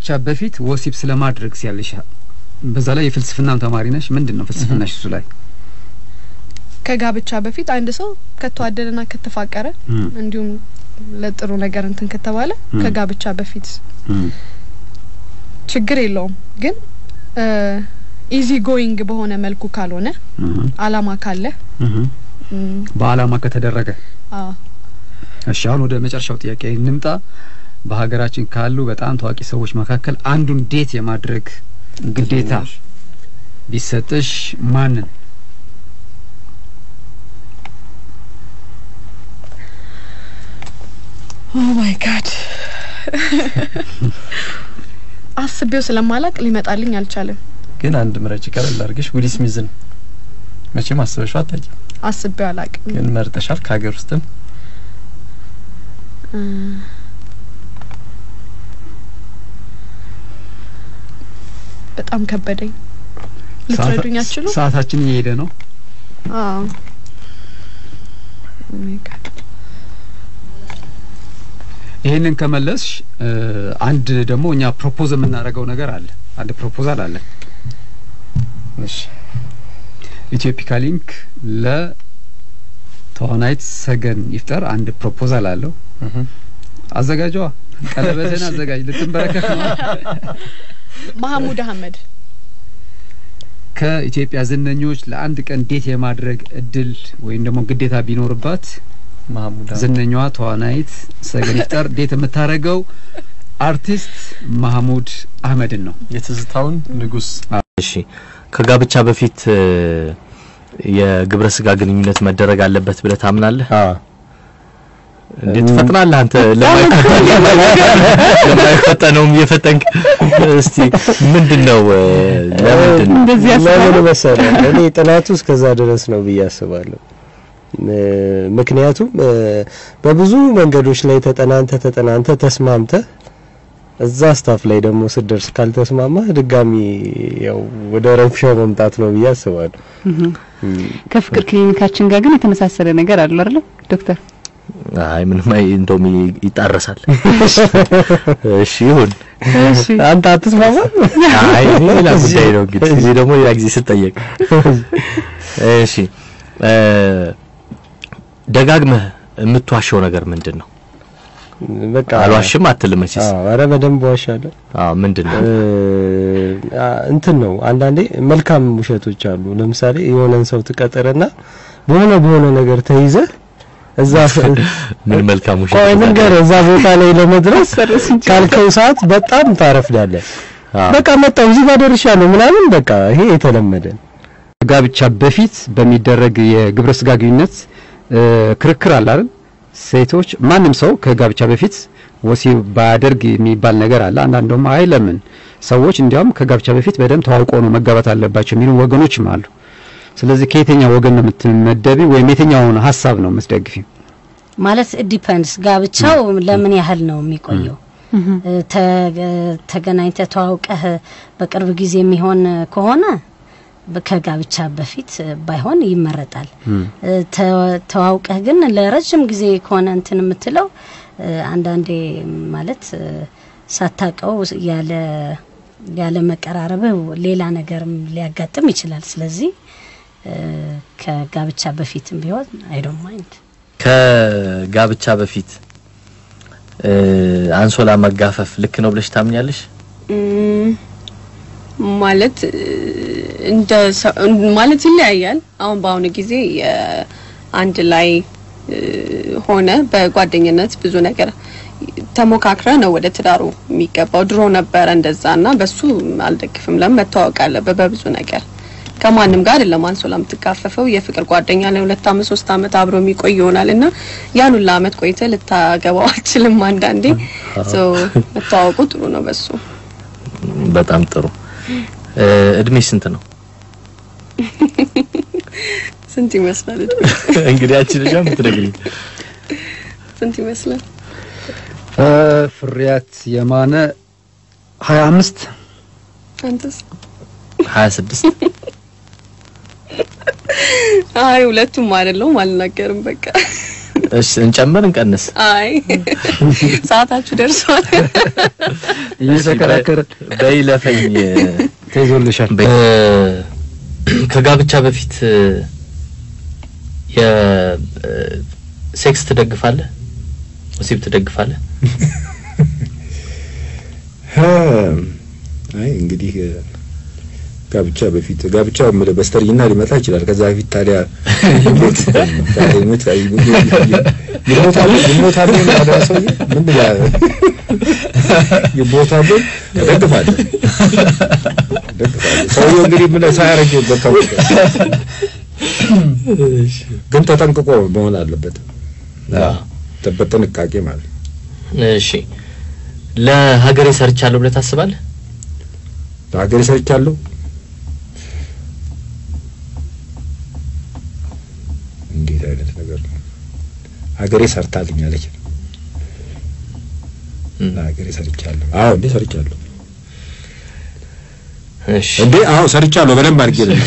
በፊት ወሲብ ስለማድረግ ሲያለሽ በዛ ላይ የፍልስፍናም ተማሪ ነሽ። ምንድን ነው ፍልስፍናሽ እሱ ላይ? ከጋብቻ በፊት አንድ ሰው ከተዋደደና ከተፋቀረ እም፣ እንዲሁም ለጥሩ ነገር እንትን ከተባለ እም። ከጋብቻ በፊት እም፣ ችግር የለውም። ግን ኢዚ ጎይንግ በሆነ መልኩ ካልሆነ እም፣ አላማ ካለ እም። እም፣ በአላማ ከተደረገ አዎ እሺ አሁን ወደ መጨረሻው ጥያቄ እንምጣ። በሀገራችን ካሉ በጣም ታዋቂ ሰዎች መካከል አንዱን ዴት የማድረግ ግዴታ ቢሰጥሽ ማንን? ኦ ማይ ጋድ አስቤው ስለማላቅ ሊመጣልኝ አልቻለም። ግን አንድ ምረጭ ቀለል አድርገሽ ዊል ስሚዝን መቼም አስበሽው አታውቂም፣ አስቤው አላቅም። ግን መርጠሻል። ከሀገር ውስጥም እ፣ በጣም ከበደኝ። ልትረዱኝ አትችሉ? ሰዓታችን እየሄደ ነው። አዎ ኦ ማይ ጋድ ይሄንን ከመለስሽ እ፣ አንድ ደግሞ እኛ ፕሮፖዝ የምናደርገው ነገር አለ። አንድ ፕሮፖዛል አለ። እሺ ኢትዮፒካ ሊንክ ለተዋናይት ሰገን ይፍጠር አንድ ፕሮፖዛል አለው። እህ አዘጋጇ ቀለበትን አዘጋጅ። ልትንበረከክ ነው። መሐሙድ አህመድ ከኢትዮጵያ ዝነኞች ለአንድ ቀን ዴት የማድረግ እድል ወይም ደግሞ ግዴታ ቢኖርባት ማህሙድ ዝነኛዋ ተዋናይት ሰገን ይፍጠር ዴት የምታደርገው አርቲስት ማህሙድ አህመድን ነው። የትዝታውን ንጉስ እሺ ከጋብቻ በፊት እ፣ የግብረ ስጋ ግንኙነት መደረግ አለበት ብለህ ታምናለህ? አዎ እንዴት ትፈጥናለህ አንተ? ለማይፈጠን ለማይፈጠነውም እየፈጠንክ እስቲ ምንድነው እ፣ ለምንድን እንደዚህ ለምን ያስባል። መሰለህ እኔ ጥናቱ እስከዛ ድረስ ነው ብዬ አስባለሁ። እ፣ ምክንያቱም እ፣ በብዙ መንገዶች ላይ ተጠናንተ ተጠናንተ ተስማምተ እዛ ስታፍ ላይ ደግሞ ስደርስ ካልተስማማ ድጋሚ ያው ወደ ረብሻው መምጣት ነው ብዬ አስባለሁ። እህ። ከፍቅር ክሊኒካችን ጋር ግን የተመሳሰለ ነገር አለ አይደል ዶክተር? አይ ምንም አይ እንደውም ይ- ይጣረሳል። እሺ ይሁን። እሺ አንተ አትስማማ? አይ እኔ ሌላ ጉዳይ ነው እንግዲህ እዚህ ደግሞ ሌላ ጊዜ ስጠየቅ። እሺ እ፣ ደጋግመህ የምትዋሸው ነገር ምንድን ነው? በቃ አልዋሽም አትልም መቼስ። አዎ፣ ኧረ በደንብ ዋሻለሁ። አዎ ምንድን ነው? እ፣ አ- እንትን ነው አንዳንዴ መልካም ውሸቶች አሉ። ለምሳሌ የሆነን ሰው ትቀጥርና በሆነ በሆነ ነገር ተይዘህ እዛ ምን መልካም ውሸት ቆይ ነው? ልንገርህ፣ እዛ ቦታ ላይ ለመድረስ ካልከው ሰዓት በጣም ታረፍዳለህ። አዎ። በቃ መጣሁ እዚህ ጋር ደርሻለሁ ምናምን በቃ ይሄ የተለመደ ነው። ጋብቻ በፊት በሚደረግ የግብረ ስጋ ግንኙነት እ፣ ክርክር አለ አይደል? ሴቶች ማንም ሰው ከጋብቻ በፊት ወሲብ ባያደርግ የሚባል ነገር አለ። አንዳንድ ደግሞ አይ ለምን ሰዎች እንዲያውም ከጋብቻ በፊት በደንብ ተዋውቆ ነው መጋባት አለባቸው የሚሉ ወገኖችም አሉ። ስለዚህ ከየትኛው ወገን ነው የምትመደቢ ወይም የትኛውን ሀሳብ ነው የምትደግፊ? ማለት ዲፐንድስ ጋብቻው ለምን ያህል ነው የሚቆየው? እ፣ ተ- ተገናኝተህ ተዋውቀህ በቅርብ ጊዜ የሚሆን ከሆነ በ- ከጋብቻ በፊት እ፣ ባይሆን ይመረጣል። እ፣ ተ- ተዋውቀህ ግን ለረጅም ጊዜ ከሆነ እንትን የምትለው እ፣ አንዳንዴ ማለት እ፣ ሳታቀው ያለ ያለ መቀራረብህ ሌላ ነገርም ሊያጋጥም ይችላል። ስለዚህ እ፣ ከጋብቻ በፊትም ቢሆን አይ ዶንት ማይንድ ከጋብቻ በፊት እ፣ አንሶላ መጋፈፍ ልክ ነው ብለሽ ታምኛለሽ? እም፣ ማለት እ፣ እንደ ሰው- እን- ማለት ይለያያል። አሁን በአሁኑ ጊዜ የ- አንድ ላይ እ፣ ሆነ በጓደኝነት ብዙ ነገር ተሞካክረ ነው ወደ ትዳሩ የሚገባው። ድሮ ነበረ እንደዛ እና በሱ አልደግፍም። ለምን መተዋወቅ አለበት በብዙ ነገር ከማንም ጋር አይደለም አንሶላ የምትጋፈፈው። የፍቅር ጓደኛ ላይ ሁለት አመት ሶስት አመት አብሮ የሚቆይ ይሆናል እና ያን ሁላ አመት ቆይተ ልታገባው አልችልም። አንዳንዴ ሶ መተዋወቁ ጥሩ ነው በሱ በጣም ጥሩ። እ፣ እድሜሽ ስንት ነው? ስንት ይመስላል? እንግዲህ አንቺ ልጅ የምትነግሪኝ ስንት ይመስላል? እ፣ ፍሬያት የማነ ሀያ አምስት አንተስ? 26 አይ ሁለቱም አይደለሁም፣ አልናገርም። በቃ እሺ እንጨምር እንቀንስ? አይ ሰዓታችሁ ደርሷል። እየተከራከረ በይለፈኝ ተይዞልሻል። እ፣ ከጋብቻ በፊት እ፣ የ እ፣ ሴክስ ትደግፋለህ? ወሲብ ትደግፋለህ? አይ እንግዲህ እ፣ ጋብቻ በፊት ጋብቻ ምለ በስተርጅና ሊመጣ ይችላል። ከዛ በፊት ታዲያ ይሞት ታዲያ ይሞት ይሞታል ይሞታል ያለ ሰውዬ ምን ይላል? ይሞታል እደግፋለሁ እደግፋለሁ። ሰውዬው እንግዲህ ምን ሳያረጅ በቃ ግን ተጠንቅቆ መሆን አለበት። በጥንቃቄ ማለት ነው። እሺ ለሀገሬ ሰርቻለሁ ብለህ ታስባለህ? ለሀገሬ ሰርቻለሁ እንዴት አይነት ነገር ነው? ሀገሬ ሰርታልኛለች። እም፣ ለሀገሬ ሰርቻለሁ። አዎ እንዴ ሰርቻለሁ። እሺ እንዴ አዎ ሰርቻለሁ። በደንብ አድርጌ ነው።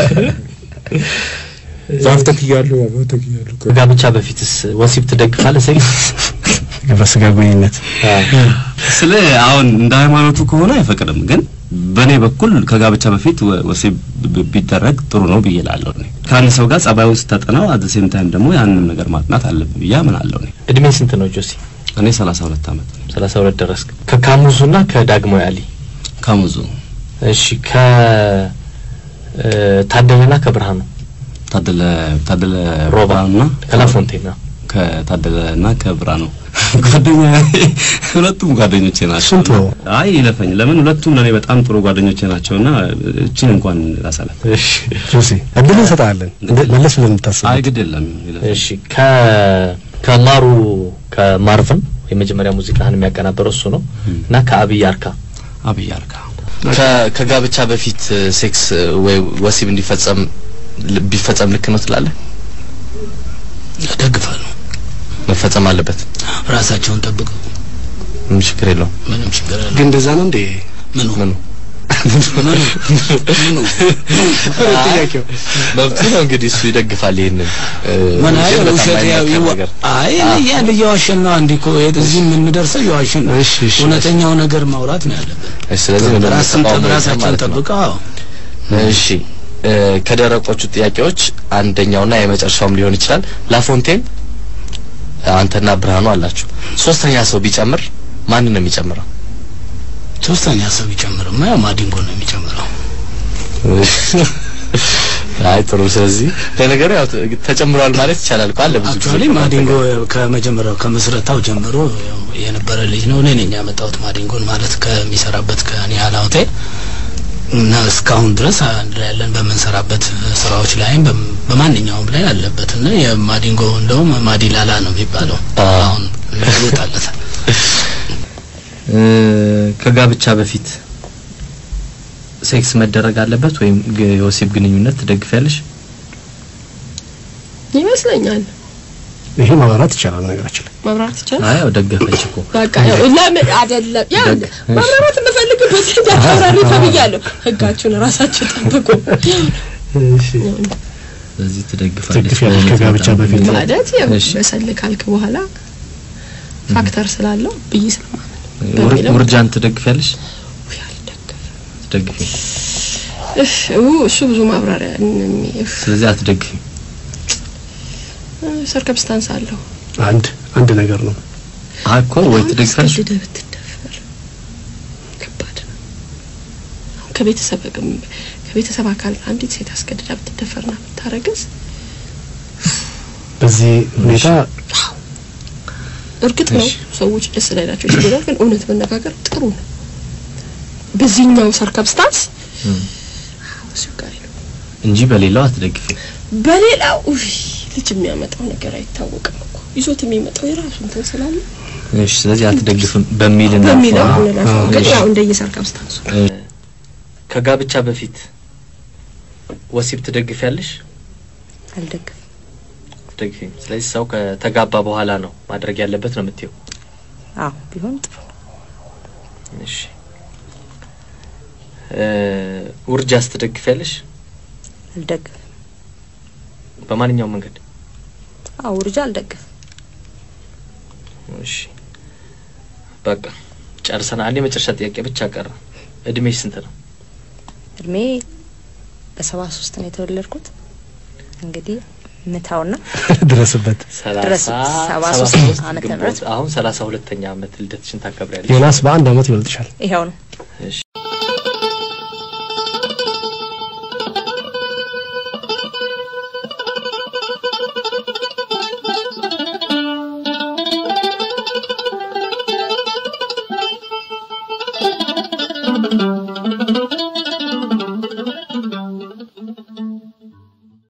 ዛፍ ተክያለሁ፣ አበባ ተክያለሁ። ከጋብቻ በፊትስ ወሲብ ትደግፋለህ? ሴክስ ግብረ ስጋ ግንኙነት ስለ አሁን እንደ ሃይማኖቱ ከሆነ አይፈቅድም፣ ግን በእኔ በኩል ከጋብቻ በፊት ወ- ወሲብ ብ- ቢደረግ ጥሩ ነው ብዬ እላለሁ። እኔ ከአንድ ሰው ጋር ጸባዩን ስታጠናው አት ሴም ታይም ደግሞ ያንን ነገር ማጥናት አለብህ ብዬ አምናለሁ። እኔ እድሜ ስንት ነው ጆሲ? እኔ 32 ዓመት ነው። ሰላሳ ሁለት ደረስክ። ከካሙዙና ከዳግማዊ አሊ ከሙዙ እሺ ከ እ፣ ታደለና ከብርሃኑ ታደለ ታደለ ሮባ ብርሃኑና ከላፎንቴና ከታደለና ከብርሃኑ ጓደኛ ሁለቱም ጓደኞቼ ናቸው። ስንት ነው? አይ ይለፈኝ። ለምን ሁለቱም ለኔ በጣም ጥሩ ጓደኞቼ ናቸውና እቺን እንኳን ላሳላት። እሺ ጆሲ እድል እንሰጣለን መለስ ብለን እንታስብ አይ ግድ የለም ይለፈኝ። እሺ ከ ከማሩ ከማርቨን የመጀመሪያ ሙዚቃህን የሚያቀናበረው እሱ ነው እና ከአብይ አርካ አብይ አርካ ከጋብቻ በፊት ሴክስ ወይ ወሲብ እንዲፈጸም ቢፈጸም ልክ ነው ትላለህ? እደግፋለሁ። መፈጸም አለበት። ራሳቸውን ጠብቀው ምንም ችግር የለውም። ምንም ችግር የለም። ግን እንደዛ ነው እንዴ ምኑ ምኑ ምኑ ምኑ ጥያቄው መብቱ ነው እንግዲህ እሱ ይደግፋል ይሄንን እ፣ ምን አይ ግን በጣም ውሸት ያው የማይመከር ይዋ- ነገር። አይ ያን እየዋሸን ነው። አንድ እኮ እዚህ የምንደርሰው እየዋሸን ነው። እሺ እሺ እውነተኛው ነገር ማውራት ነው ያለብን። እሺ፣ ስለዚህ ምንም ራስን ተቃውሞ የለም ራሳቸውን ማለት ነው። ጠብቀው አዎ። እሺ እ፣ ከደረቆቹ ጥያቄዎች አንደኛውና የመጨረሻውም ሊሆን ይችላል። ላፎንቴን አንተና ብርሃኑ አላችሁ። ሶስተኛ ሰው ቢጨምር ማንን ነው የሚጨምረው? ሶስተኛ ሰው ቢጨምርማ ያው ማዲንጎ ነው የሚጨምረው። አይ ጥሩ። ስለዚህ ለነገሩ ያው ተ- ተጨምሯል ማለት ይቻላል እኮ አለ ብዙ ጊዜ አክቹአሊ ማዲንጎ ከመጀመሪያው ከመስረታው ጀምሮ ያው የነበረ ልጅ ነው። እኔ ነኝ ያመጣሁት ማዲንጎን ማለት ከሚሰራበት ከኒያላ ሆቴል እና እስካሁን ድረስ አንድ ላይ ያለን በምንሰራበት ስራዎች ላይም በም- በማንኛውም ላይ አለበት እና የማዲንጎ እንደውም ማዲላላ ነው የሚባለው አዎ። አሁን ይወጣለታል። እ፣ ከጋብቻ በፊት ሴክስ መደረግ አለበት ወይም ግ- የወሲብ ግንኙነት ትደግፊያለሽ? ይመስለኛል። ይሄ ማብራራት ይቻላል ነገራችን ላይ መብራት ይቻላል። አይ ያው ደገፈች እኮ በቃ ያው ለምን አይደለም ያ ደግ- መብራት የምፈልግበት እንዳታብራሪ ተብያለሁ። ህጋችሁን ራሳችሁ ጠብቁ። ስለዚህ ትደግፋለች ትደግፊያለሽ ከጋብቻ በፊት ማለት ያው እሺ። በሰል ካልክ በኋላ ፋክተር ስላለው ብዬ ስለማመን ውር- በሚለው ውርጃን ትደግፊያለሽ? ውይ አልደግፍም። ትደግፊ። እፍ ኡ እሱ ብዙ ማብራሪያ እሚ- እፍ ስለዚህ አትደግፊም። ሰርከምስታንስ አለው። አንድ አንድ ነገር ነው አይ እኮ ወይ ትደግፊያለሽ አስገድደህ ብትደፈር ከባድ ነው። አሁን ከቤተሰብ ከቤተሰብ አካል አንዲት ሴት አስገድዳ ብትደፈርና ብታረግዝ በዚህ ሁኔታ እርግጥ ነው እሺ። ሰዎች ደስ ላይላቸው ይችላል፣ ግን እውነት መነጋገር ጥሩ ነው። በዚህኛው ሰርከምስታንስ እም፣ አስቸጋሪ ነው። እንጂ በሌላው አትደግፊም። በሌላው ውይ ልጅ የሚያመጣው ነገር አይታወቅም እኮ ይዞት የሚመጣው የራሱ እንትን ስላለ እሺ፣ ስለዚህ አትደግፍም በሚል እና በሚለው እንላቸው። ግን እሺ። ያው እንደየ ሰርከምስታንሱ ከጋብቻ በፊት ወሲብ ትደግፊያለሽ? አልደግፍም። አትደግፊም። ስለዚህ ሰው ከተጋባ በኋላ ነው ማድረግ ያለበት ነው የምትይው? አዎ ቢሆን ጥሩ ነው። እሺ እ ውርጃስ ትደግፊያለሽ? አልደግፍም። በማንኛውም መንገድ አዎ ውርጃ አልደግፍም። እሺ በቃ ጨርሰናል። አንድ የመጨረሻ ጥያቄ ብቻ ቀረ። እድሜሽ ስንት ነው? እድሜ በሰባ ሶስት ነው የተወለድኩት። እንግዲህ ምታውና ድረስበት ድረስ ሰባ ሶስት ዓመተ ምህረት አሁን ሰላሳ ሁለተኛ ዓመት ልደትሽን ታከብሪያለሽ። ዮናስ በአንድ አመት ይበልጥሻል። ይኸው ነው